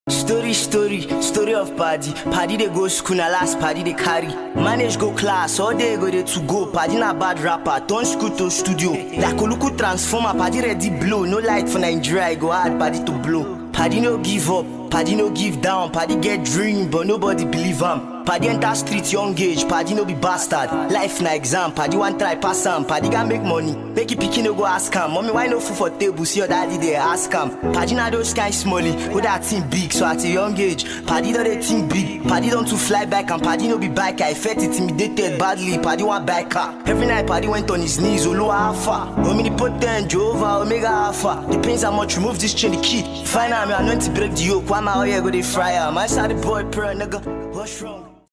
Story, story, story of party. Party they go school, na last party they carry. Manage go class, all day go they to go. Party na bad rapper, turn school to studio. Like Oluku transformer, party ready blow. No light for Nigeria, I go hard party to blow. Party no give up, party no give down. Party get dream, but nobody believe am. Paddy enter street young age, paddy no be bastard. Life na exam, paddy one try pass am. Paddy can make money, make it pikin no go ask am. Mommy why no food for table? See your daddy there ask am. Paddy na those kind smallie, who that thing big. So at a young age, paddy don dey think big. Paddy don to fly back and paddy no be biker. I felt intimidated badly. Paddy want buy car. Every night paddy went on his knees, Olu Alpha, omnipotent Jehovah, Omega Alpha. The pains are much, remove this chain the key. Find out me, I know to break the yoke. Why my oil go dey fry am? I saw the boy prayer, nigga. What's wrong?